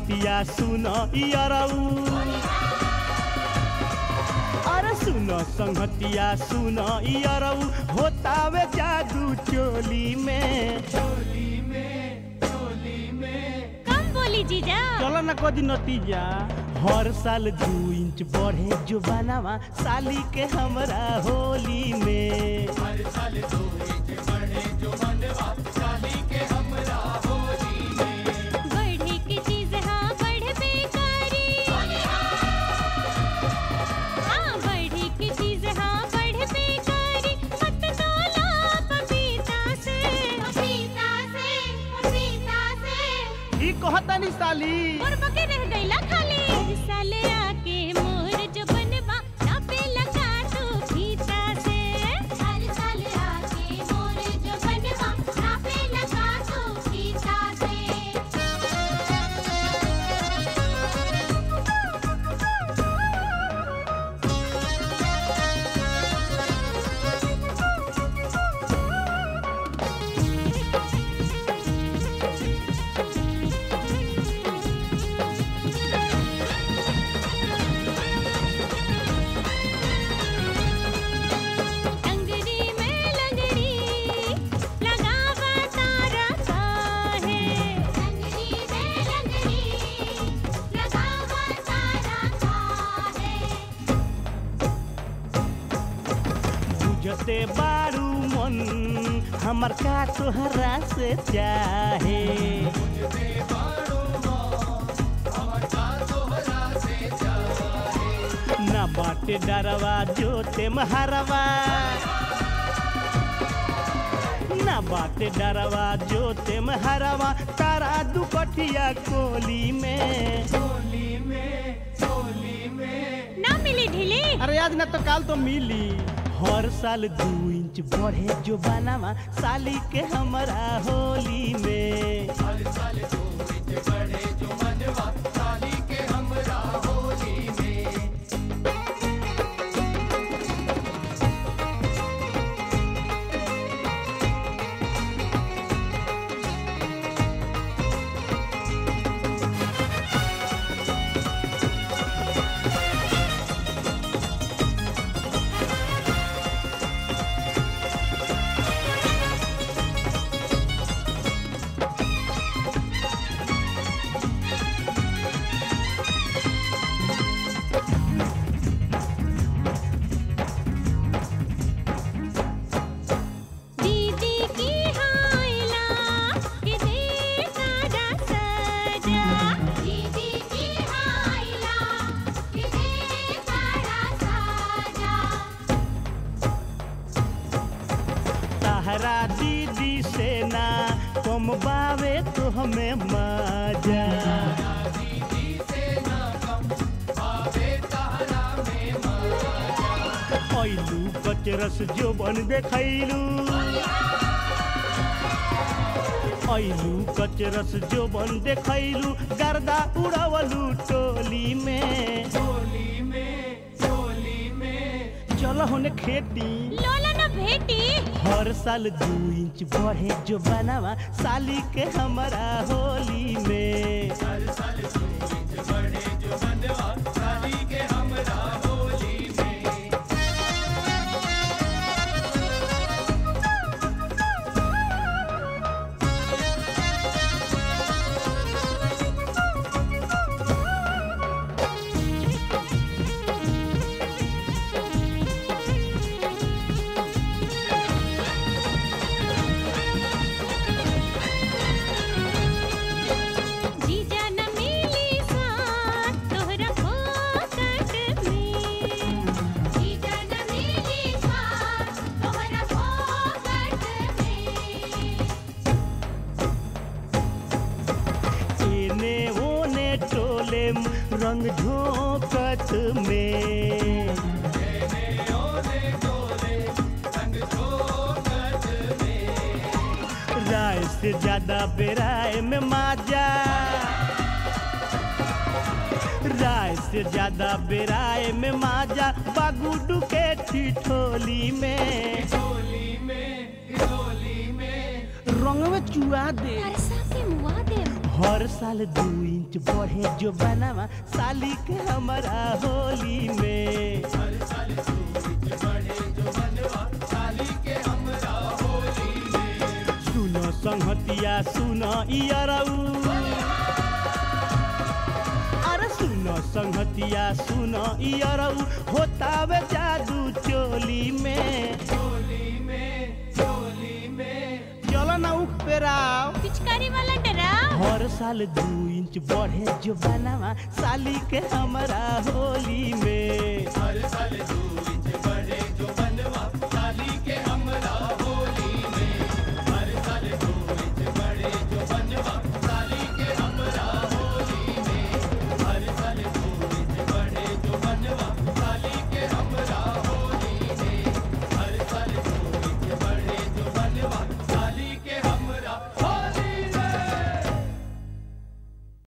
संगतिया सुन यरऊ अरे सुन संगतिया सुन यरऊ होतावे जादू चोली में कम बोली जीजा चलो ना कदी नतीजा हर साल दू इंच बढ़े जो बनावा साली के हमरा होली में बढ़े की चीज हाँ बढ़े बेकारी हाँ बढ़े की चीज हाँ बढ़े बेकारी मत डोला पपीता से पपीता से पपीता से ई कहतानी साली और बके रह गईला खाली हर साले आके मोर जो बनवा नापे लगा तू फीता से हर साले आके मोर जो बनवा नापे लगा तू फीता से अंगरी में लंगड़ी लगावा तारा काहे अंगरी में लंगड़ी लगावा तारा काहे बुझते बारू मन हमर का तोहरा से चाहे ना बाटे डरवा जोते महारवा ना बाटे डरवा जोते महारवा तारा दुपटिया कोली में ना मिली ढीली अरे आज ना तो काल तो मिली हर साल दू इंच बढ़े जो बनावा साली के हमरा होली में दीदी की हाइला के दे तारा सजा दीदी की हाइला के दे तारा सजा तहरा दीदी से ना कम बावे तो हमें मजा ऐलू कचरस जो बन देखैलू ऐलू कचरस जो बन देखैलू गर्दा उड़वलू टोली में चलो होने खेती लोला न भेटी हर साल दू इंच बढ़े जो बनावा साली के हमारा होली में जीजा न मिली साथ तोहरा फोकट में जीजा न मिली साथ तोहरा फोकट में एने ओने टोले रंग झोंकत में राय से ज्यादा बेराय में माजा राय से ज्यादा बेराय में माजा बागुडू के ठिठोली में रंग में चुआ दे हरसा के मुआ दे हर साल दू इंच बढ़े जो बनावा साली के हमारा होली में सुनो संहतिया सुनो इयरऊ अरे सुनो संहतिया सुनो इयरऊ होतावे जादू चोली में चलो ना उख पे राव पिचकारी वाला डरा हर साल दू इंच बढ़े जो बनावा साली के हमारा होली में